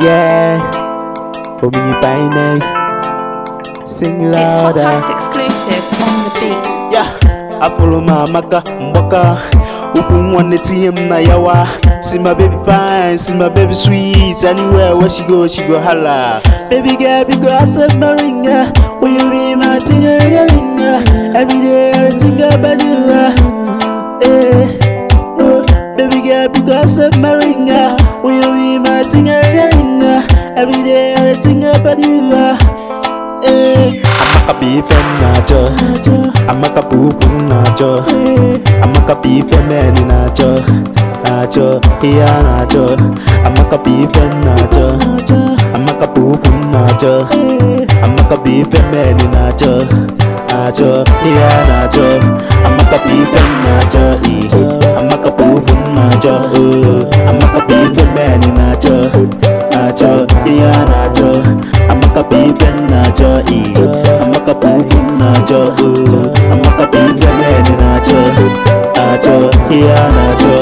Yeah, hold me your finest. Sing It's Hot louder. Ice exclusive on the beat. Yeah, afụrụ m amaka mgbaka ukwu nwanne tinye m na yawa See my baby fine, see my baby sweet Anywhere where she go, she go holla Baby girl, big girl, I said my ringer Will you be my tinger, ringer Every day I think about you uh. eh. oh. Baby girl, big girl, I said my ringer Will you be my tinger, ringer Every day I think about you uh. eh. Amaka bụ ife m na-achọ Amaka bụ ugwu m na-achọ Amaka bụ ife men na-achọ na-achọ ihe a na-achọ Amaka bụ ife m na-achọ Amaka bụ ugwu m na-achọ Amaka bụ ife men na-achọ na-achọ ihe a na-achọ Amaka bụ ife m na-achọ ije Amaka bụ ugwu m na-achọ oh. Amaka bụ ife men na-achọ na-achọ ihe a na-achọ Amaka bụ ife m na-achọ ije Amaka bụ ugwu m na-achọ oh. Amaka bụ ife men na-achọ na-achọ ihe a na-achọ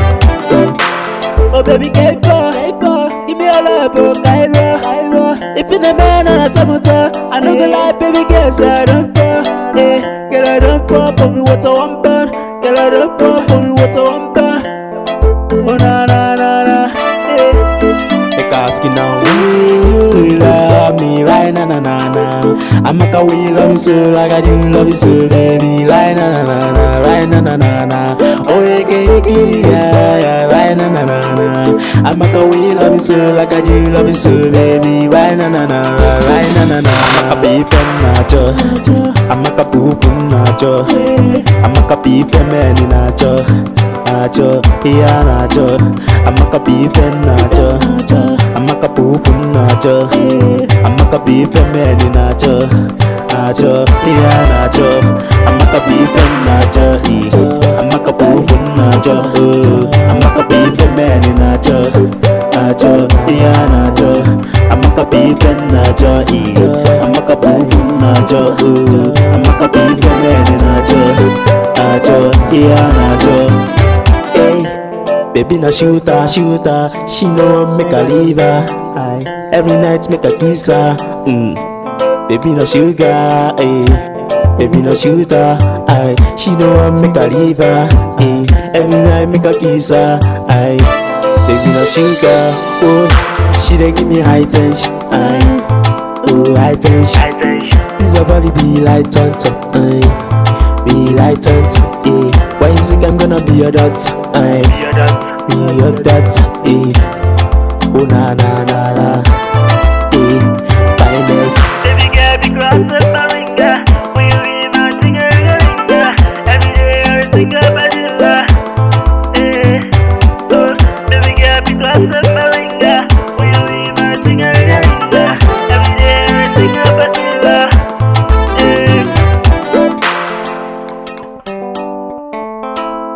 Oh baby Keiko, Keiko, give me all up, oh Cairo, Cairo. If you the man on a tomato, I know go lie, baby girl, say I don't fall, eh. Girl I don't fall, pour me water one burn. Girl I don't fall, pour me water one burn. Oh na na na na, eh. Make asking now, will you love me right na na na na? I'm like a we love you so like I do love you so, baby. Right na na na na, right na na na na. Oh yeah, yeah, yeah, yeah, yeah, right na na na na. I'm like a we love you so like I do love you so, baby. Right na na na, right na na na. I'm a beef and nacho. I'm like a poop and nacho. I'm like a beef and man nacho. Nacho, yeah nacho. I'm like a beef and nacho. I'm like a poop and nacho. I'm like a beef and man nacho. Nacho, yeah nacho. I'm like a beef and nacho. eh. I'm like a poop and nacho. oh. I'm like a beef and man nacho. Nacho, yeah nacho. I'm like a beef and nacho. eh. I'm like a poop and nacho. oh. I'm like a beef and man nacho. Nacho, yeah nacho. Hey, baby na shooter, shooter. She know I make a leave her. Aye, every night make a kiss her. Mm. Baby no sugar, eh. Baby no shooter, aye. She know I make a leave her. Eh. Every night make a kiss her. Aye, baby no sugar, oh. She dey give me high tension, aye. Oh high tension. This her body be like tonto, aye. Be like tonto, eh. Why you think I'm gonna be your dot, aye? Be your dot, eh. Oh na na na na, eh. Finest. Baby girl, be cross up my ringer. Will you be my singer, ringer? Every day I think about you. uh, Eh, oh, baby girl, be cross up my ringer. Will you be my singer, ringer? Every day I think about you. uh, Eh.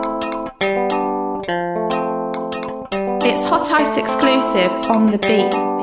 It's Hot Ice exclusive on the beat.